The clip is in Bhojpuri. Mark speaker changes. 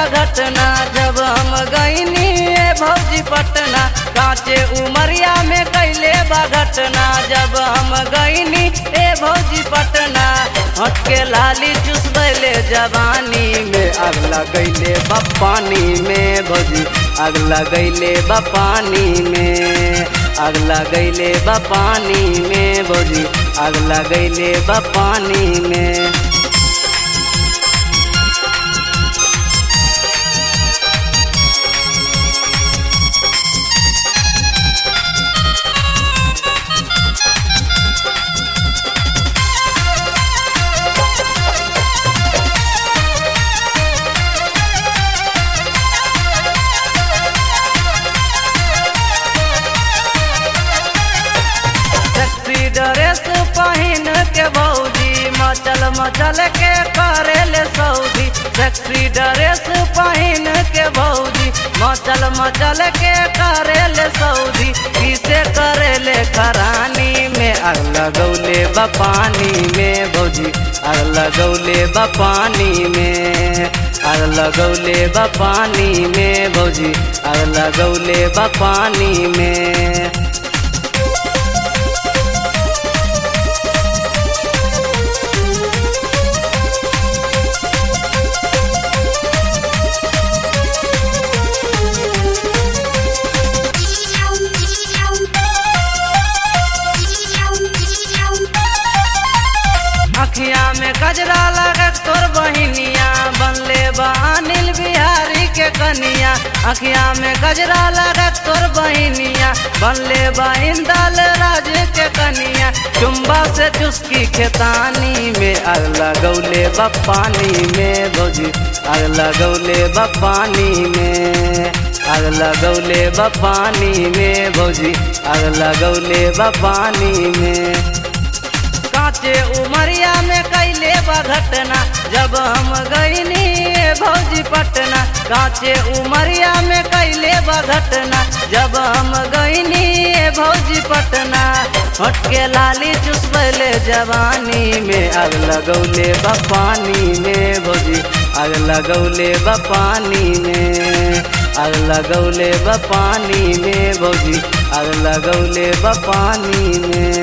Speaker 1: घटना जब हम गईनी ए भौजी पटना कांचे उमरिया में कैले बा घटना जब हम गईनी ए भौजी पटना हटके लाली चुसबैले जवानी में आग लगैले बा पानी में भौजी आग लगैले बा पानी में आग लगैले बा पानी में भौजी आग लगैले बा पानी में सेक्सी ड्रेस पहिन के भौजी मचल मचल के करेले सऊदी सेक्सी ड्रेस पहिन के भौजी मचल मचल के करेले सऊदी किसे करेले खरानी में आग लगौले बा पानी में भौजी आग लगौले बा पानी में आग लगौले बा पानी में भौजी आग लगौले बा पानी में अखिया में गजरा लगत तोर बहिनिया बनले बा अनिल बिहारी के कनिया अखिया में गजरा लगत तोर बहिनिया बनले बा इंदल राज के कनिया चुम्बा से चुस्की खेतानी में आग लगौले बा पानी में भौजी आग लगौले बा पानी में आग लगौले बा पानी में भौजी आग लगौले बा पानी में कांचे उमरिया में कैले बा घटना जब हम गईनी ए भौजी पटना कांचे उमरिया में कैले बा घटना जब हम गईनी ए भौजी पटना हटके लाली चुसबैले जवानी में आग लगौले बा पानी में भौजी आग लगौले बा पानी में आग लगौले बा पानी में भौजी आग लगौले बा पानी में